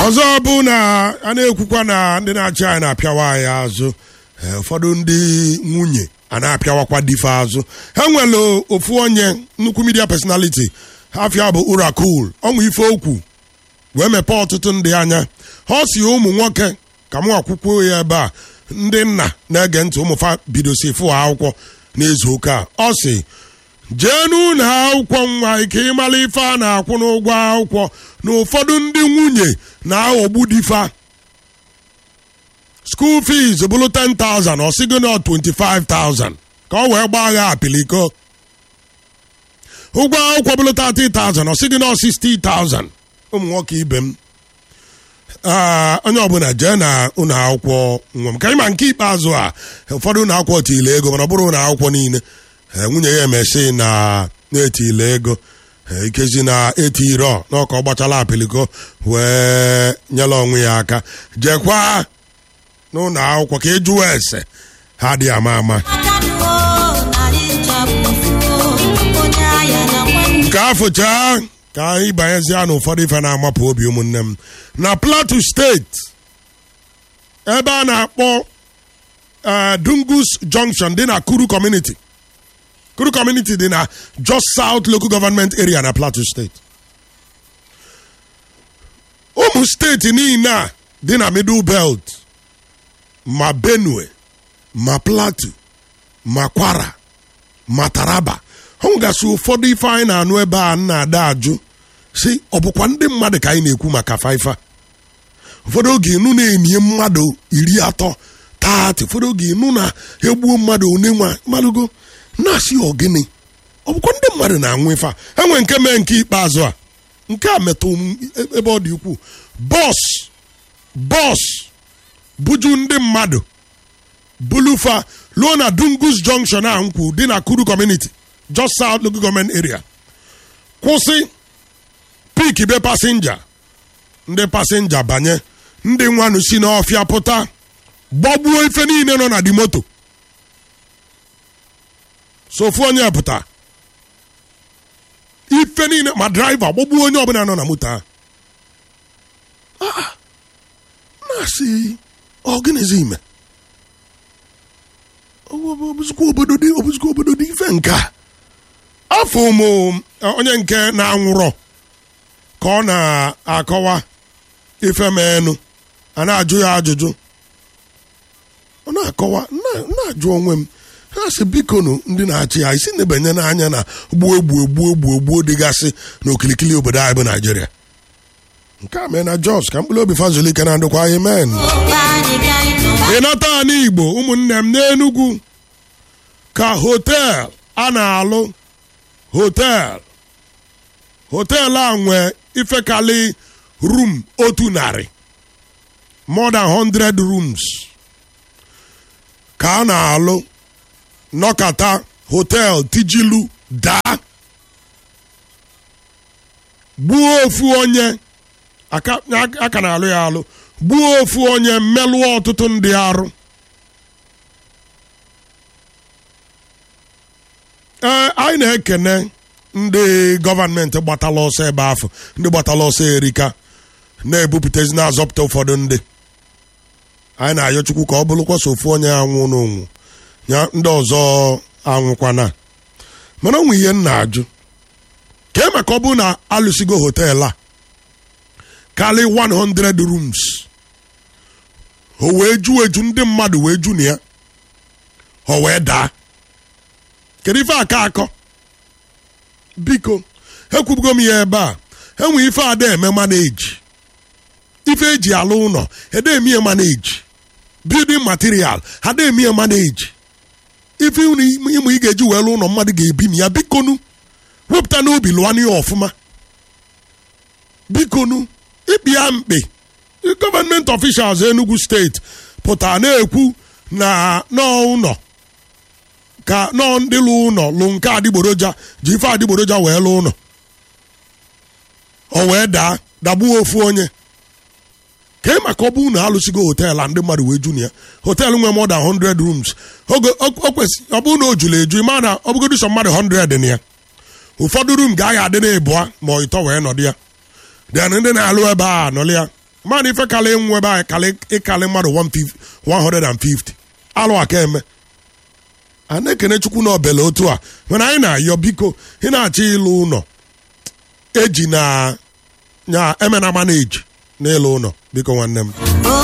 ọzọ bụ na a na-ekwukwa na ndị na-achị anyị na-apịawa anyị azụ ee, ụfọdụ ndị nwunye a na-apịawakwa dife azụ ha nwere ofu onye nnukwu media personality afia bụ urakul ọnwụ ife okwu wee mepee ọtụtụ ndị anya ha si ụmụ nwoke ka mụ akwụkwọ ya ebe a ndị nna na-ege ntị ụmụfa bidosi fụ akwụkwọ n'izu ụka a ọ si jee n'ụlọ akwụkwọ nwa ike ịmara ife a na-akwụ n'ụgwọ akwụkwọ na ụfọdụ ndị nwunye na-aghọgbu difa school fees bụrụ 10,000 ọ sịgo na 25,000 ka ọ wee gbaa agha apiliko ụgwọ akwụkwọ bụrụ 30,000 ọ sịgo na 60,000 ụmụ nwoke ibe m Ah, onye ọbụla jee na ụlọ akwụkwọ nwa m ka ịma nke ikpeazụ a ụfọdụ ụlọ akwụkwọ tile ego mana ọ bụrụ ụlọ akwụkwọ niile Eh, nwunye ya emesi na na-etile ego Eh, ikezi na etiro n'ọka ọ gbachala apiliko wee nyela onwe ya aka jekwa n'ụlọ akwụkwọ ka ị jụọ ese ha dị ama ama nke afụcha ka anyị banyezie n'ụfọdụ ife na-amapụ obi ụmụnne m na plateau steeti ebe a na-akpọ eh, dungus junction dị na kuru community kuru community dị na just south local government area na plateau steeti ụmụ steeti niile a dị na middle belt ma benue ma plateau ma kwara ma taraba ha nwegasị ụfọdụ ife anyị na-anụ ebe a na-ada ajụ si ọ bụkwa ndị mmadụ ka anyị na-ekwu maka faifa ụfọdụ oge ịnụ na-enye mmadụ iri atọ taatị ụfọdụ oge ịnụ na-egbuo mmadụ one nwa malụgo na-asị ọgịnị ọ bụkwa ndị mmadụ na-anwụ ife a enwe nke mee nke ikpeazụ a nke a metụ m ebe ọ dị ukwuu bọs bọs buju ndị mmadụ bulufa luo na dungus junction a nkwu dị na kuru community just south local government area kwụsị pik be pasenja ndị pasenja banye ndị nwanụ si n'ọfịa pụta gbagbuo ife niile nọ na di moto sofu onye pụta ife niile ma draiva gbagbuo onye ọbụla nọ na moto ahụ Ah, na-asị ọ gịnịzi ime obuzikwa obodo dị obuzikwa obodo dị ife nke a afọ ụmụ onye nke na-anwụrọ ka ọ na-akọwa ife menu a na-ajụ ya ajụjụ ọ na-akọwa na- na-ajụ onwe m ha sị bikonu ndị na-achị ya isi nebanye n'anya na gbuo gbuo gbuo gbuo gbuo dịgasị n'okilikili obodo anyị bụ naijiria nke a mee na jos ka mkpụrụ obi fazulike na ndụkwa amen ịnata ana igbo ụmụnne m n'enugwu ka hotel a na-alụ hotel hotel a nwee ifekali room otu narị more than 100 rooms ka a na-alụ nọkata hotel tijilu daa gbuo ofu onye aka aka na-alụ ya alụ gbuo ofu onye mmelụọ ọtụtụ ndị arụ ee anyị na-ekene ndị gọọmenti gbatala ọsọ ebe afọ ndị gbatala ọsọ erika na-ebupụtazi na-azọpụta ụfọdụ ndị anyị na-ayọ chukwu ka ọ bụrụkwa so ofu onye anwụ n'onwu ya ndị ọzọ anwụkwana mana onwe ihe m na-ajụ kee maka ọ bụrụ na alụsigo hotel a karị 100 rooms o wee ju eju ndị mmadụ wee ju na ya o wee daa kedu ife aka akọ biko ekwubugo m ya ebe a enwe ife ada eme maneji ife eji alụ ụlọ ede eme ya maneji building material ada eme ya maneji ife unu ịmụ ị ga-eji wee lụ ụlọ mmadụ ga-ebi na ya bikonu wepụta n'obi lụọ ya ọfụma bikonu ịkpịa mkpi gọọmenti officials Enugu steeti pụtara na-ekwu na n'ụlọ ka nọọ ndị lụ ụlọ lụ nke adịgboroja ji ife adịgboroja wee lụ ụlọ o wee daa dagbuo ofu onye ka ị maka ọ bụ na alụsigo hotel a ndị mmadụ wee ju na ya hotel nwee more than 100 rooms oge o kwesị ọ bụrụ na o juru eju ma na ọ bụgodu sọ mmadụ 100 na ya ụfọdụ room ga-agha adị na ịbụa ma ọ ịtọ wee nọdụ ya then ndị na-alụ ebe a nọlị ya mmadụ ife kalị nwe ebe anyị kalị ịkalị mmadụ 150 150 alụ aka eme a na-ekene chukwu na obele otu a mana anyị na-ayọ biko ị na-achọ ịlụ ụlọ eji na ya emena mana eji n'ịlụ ụlọ biko nwanne m